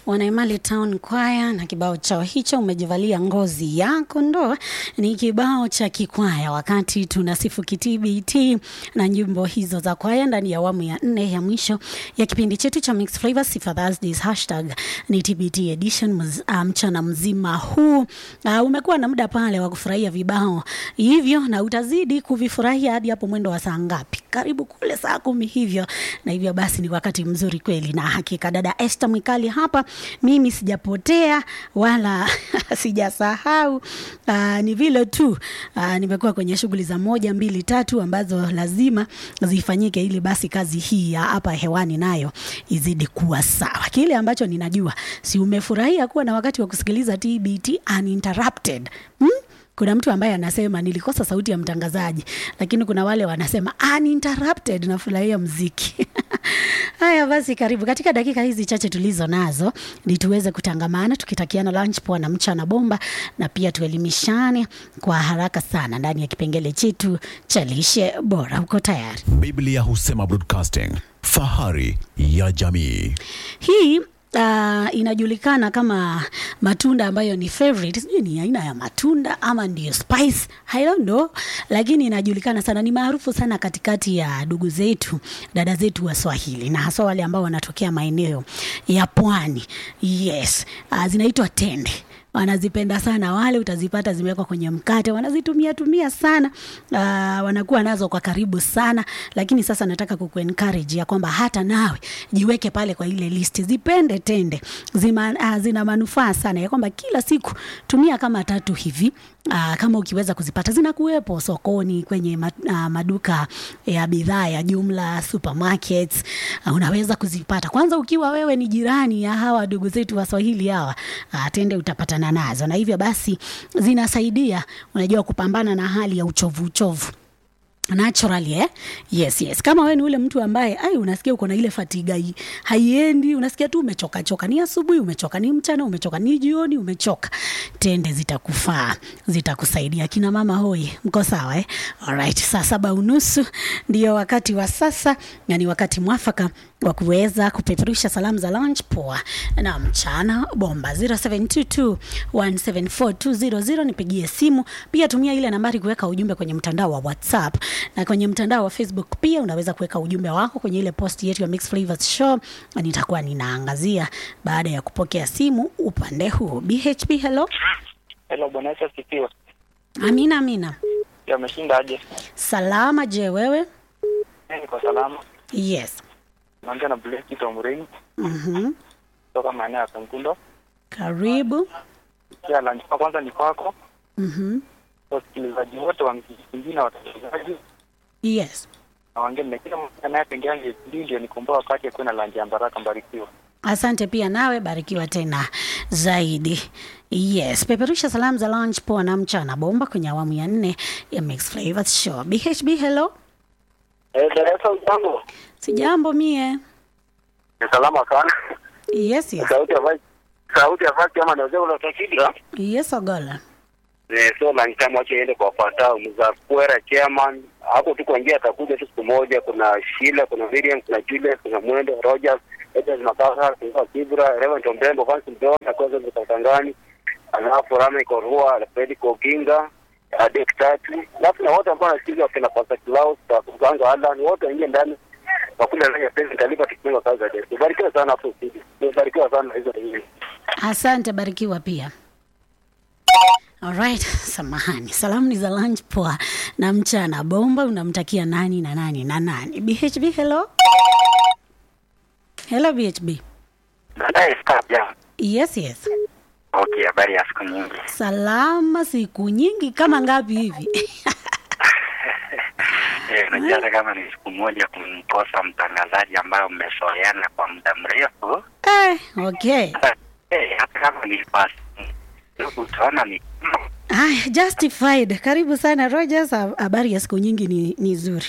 Wanaimali Town Choir na kibao chao hicho umejivalia ngozi ya kondoo ni kibao cha kikwaya, wakati tunasifu KTBT na nyimbo hizo za kwaya ndani ya awamu ya nne ya mwisho ya kipindi chetu cha Mixed Flavors Sifa Thursdays. Hashtag ni TBT edition mz, uh, mchana mzima huu uh, umekuwa na muda pale wa kufurahia vibao hivyo na utazidi kuvifurahia hadi hapo mwendo wa saa ngapi? Karibu kule saa kumi hivyo, na hivyo basi ni wakati mzuri kweli, na hakika dada Esther Mwikali hapa, mimi sijapotea wala sijasahau. Uh, ni vile tu uh, nimekuwa kwenye shughuli za moja mbili tatu ambazo lazima zifanyike ili basi kazi hii ya hapa hewani nayo izidi kuwa sawa. Kile ambacho ninajua, si umefurahia kuwa na wakati wa kusikiliza TBT uninterrupted hmm? Kuna mtu ambaye anasema nilikosa sauti ya mtangazaji, lakini kuna wale wanasema uninterrupted, nafurahia mziki. Haya basi, karibu katika dakika hizi chache tulizo nazo, ni tuweze kutangamana tukitakiana lunch poa na mchana bomba, na pia tuelimishane kwa haraka sana ndani ya kipengele chetu cha lishe bora. Uko tayari? Biblia husema broadcasting, fahari ya jamii. Hii uh, inajulikana kama matunda ambayo ni favorite. Sijui ni aina ya matunda ama ndio spice, I don't know, lakini inajulikana sana, ni maarufu sana katikati ya ndugu zetu, dada zetu wa Swahili na hasa wale ambao wanatokea maeneo ya pwani. Yes, uh, zinaitwa tende wanazipenda sana wale, utazipata zimewekwa kwenye mkate, wanazitumia tumia sana uh, wanakuwa nazo kwa karibu sana. Lakini sasa nataka kukuencourage ya kwamba hata nawe jiweke pale kwa ile list, zipende tende zima, uh, zina manufaa sana, ya kwamba kila siku tumia kama tatu hivi. Uh, kama ukiweza kuzipata zinakuwepo sokoni kwenye ma, uh, maduka ya bidhaa ya jumla supermarkets. Uh, unaweza kuzipata kwanza ukiwa wewe ni jirani ya hawa ndugu zetu Waswahili hawa uh, tende utapatana nazo, na hivyo basi zinasaidia unajua kupambana na hali ya uchovu uchovu naturally eh? Yes, yes. Kama wewe ni ule mtu ambaye ai unasikia uko na ile fatiga hii haiendi, unasikia tu umechoka choka, ni asubuhi umechoka, ni mchana umechoka, ni jioni umechoka, tende zitakufaa, zitakusaidia. Kina mama hoi, mko sawa eh? Alright, saa saba unusu ndio wakati wa sasa, na ni wakati mwafaka wa kuweza kupeperusha salamu za lunch poa na mchana bomba 0722174200 nipigie simu pia tumia ile nambari kuweka ujumbe kwenye mtandao wa whatsapp na kwenye mtandao wa facebook pia unaweza kuweka ujumbe wako kwenye ile post yetu ya Mixed Flavors show na nitakuwa ninaangazia baada ya kupokea simu upande huu bhb hello Hello, Bwana Yesu asifiwe. amina amina Ya ameshinda aje? salama je wewe Mimi niko salama. yes Naongea na Blessy Tomring mhm kutoka maeneo ya Kankundo. karibu Pia lunch kwa kwanza ni kwako. mhm Wasikilizaji wote wa mziki na wasikilizaji yes na wengine na kila mmoja anayepengea ndio ndio nikomboa wakati akuwe na lunch ya baraka mbarikiwa. Asante pia nawe, barikiwa tena zaidi. Yes, peperusha salamu za lunch poa na mchana bomba kwenye awamu ya nne ya Mixed Flavors Show. BHB, hello. Eh, darasa ujambo. Sijambo mie. Ni salama sana. Yes, yes. Sauti ya vice sauti ya vice kama ndio ule utakidra. Yes, Ogola. Eh, so lunch time wache iende kwa wafuatao mza Kwera chairman hapo tu kwa njia atakuja tu siku moja. Kuna Sheila, kuna Miriam, kuna Julius, kuna Mwendo, Rogers, Edward Makasa, kuna Kibra, Reverend Ombembo, Fancy Mdon, na kwa sababu Katangani, alafu Rame Korua, Fred Koginga, Adek Tatu, alafu na wote ambao wanasikiliza wakina Pastor Klaus, Kuganga Alan, wote waingie ndani wakule ndani ya pesa talipa tukifunga kazi za Yesu. Barikiwa sana hapo sisi. Barikiwa sana hizo nyingi. Asante, barikiwa pia. Alright, samahani. Salamu ni za lunch poa na mchana bomba. Unamtakia nani na nani na nani? BHB, hello. Hello BHB. Baadaye kabla. Yes, yes. Okay, habari ya siku nyingi. Salama siku nyingi kama ngapi hivi? Eh, unajua hata kama ni siku moja kumkosa mtangazaji ambayo mmesoeana kwa muda mrefu eh, okay. eh, hata kama ni pasi utaona ni Haya, justified. Karibu sana Rogers. Ha- Habari ya siku nyingi ni, ni zuri.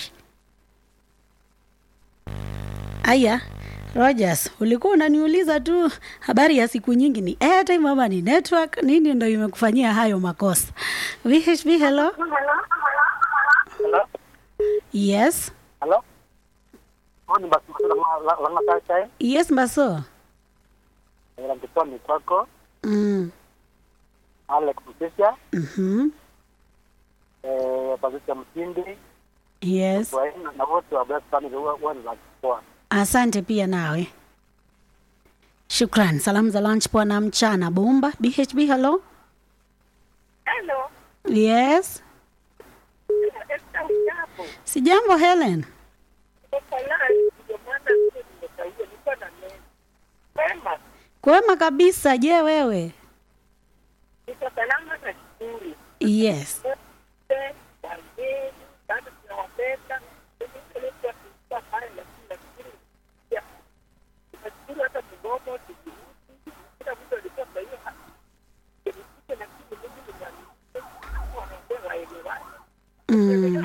Aya, Rogers, ulikuwa unaniuliza tu habari ya siku nyingi ni airtime ama ni network? Nini ndo imekufanyia hayo makosa? VHB, hello. Hello? Yes. Hello? Oh, ni basi lama lama kaya Yes, Mbaso. Langitoa Mitoko, Mm. Alex Msisha, Mhm. eh, Patricia Msindi, Yes. Waina na wote wa Blessed Family huwa huwa ninakuwa. Asante pia nawe. Shukran. Salamu za lunch poa na mchana bomba. BHB hello. Hello. Yes. Esther Ujambo. Sijambo Helen. Niko live ndio maana mimi nimekawia niko na neno. Wema, Kwema kabisa. Je, wewe? niko salama na shukuru. Yes. Wote wageni bado tunawapenda. Mimi nilikuwa tulikuwa pale lakini nafikiri ya nashukuru hata kidogo tukirudi. Kila mtu alikuwa kwa hiyo hali. Nilikuja lakini mimi nimwambia wanaongea waelewane. Mm.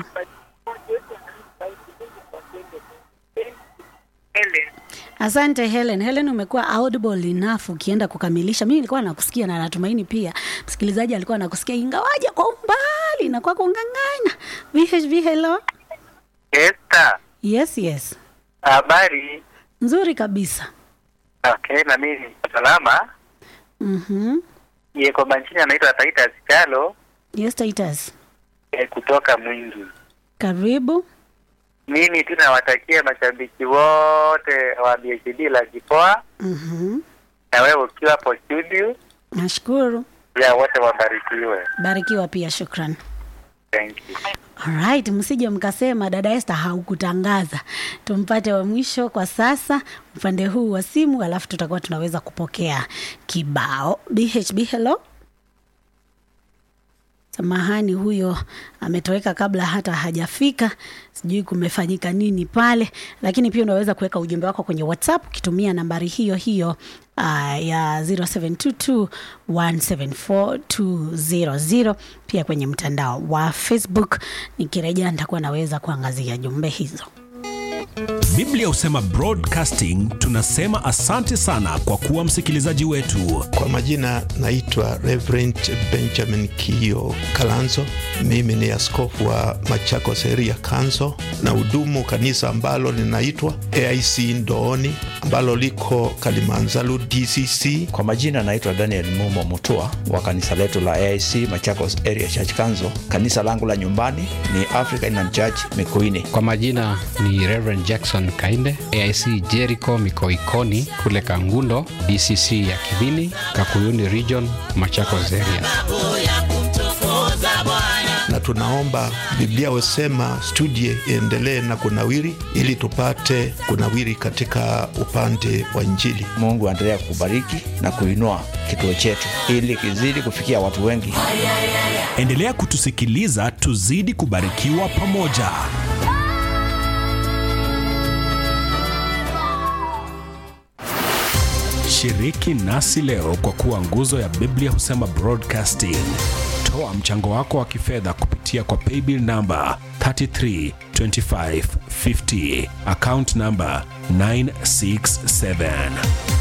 Asante Helen. Helen, umekuwa audible enough ukienda kukamilisha. Mimi nilikuwa nakusikia na natumaini pia msikilizaji alikuwa anakusikia ingawaje kwa umbali na kwa kung'ang'ana. VHV hello. Esther, Yes, yes. habari? Nzuri kabisa. Okay, na mimi niko salama. Mhm. Ye kwa majina anaitwa Taita Sikalo Yes, Titus. eh, kutoka Mwingi. Karibu. Mimi tu nawatakia mashabiki wote wa BHD la Kipoa Mhm. na wewe ukiwa hapo studio, Nashukuru. ya wote wabarikiwe. Barikiwa pia, shukran. Thank you. Alright, msije mkasema dada Esther haukutangaza. Tumpate wa mwisho kwa sasa upande huu wa simu, alafu tutakuwa tunaweza kupokea kibao. BHB hello. Samahani, huyo ametoweka kabla hata hajafika. Sijui kumefanyika nini pale, lakini pia unaweza kuweka ujumbe wako kwenye WhatsApp ukitumia nambari hiyo hiyo uh, ya 0722174200 pia kwenye mtandao wa Facebook. Nikirejea nitakuwa naweza kuangazia jumbe hizo. Biblia husema broadcasting, tunasema asante sana kwa kuwa msikilizaji wetu. Kwa majina naitwa Reverend Benjamin Kio Kalanzo. Mimi ni askofu wa Machakos area Kanzo na hudumu kanisa ambalo linaitwa AIC Ndooni ambalo liko Kalimanzaru DCC. Kwa majina naitwa Daniel Mumo Mutua wa kanisa letu la AIC Machakos Area Church Kanzo. Kanisa langu la nyumbani ni African Inland Church Mikuini. Kwa majina ni Reverend Jackson Kainde, AIC Jericho Mikoikoni kule Kangundo, DCC ya Kibini, Kakuyuni Region, Machakos area. na tunaomba Biblia husema studie iendelee na kunawiri, ili tupate kunawiri katika upande wa Injili. Mungu aendelea kubariki na kuinua kituo chetu ili kizidi kufikia watu wengi. Endelea kutusikiliza, tuzidi kubarikiwa pamoja. Shiriki nasi leo kwa kuwa nguzo ya Biblia husema broadcasting. Toa mchango wako wa kifedha kupitia kwa paybill namba 332550 account namba 967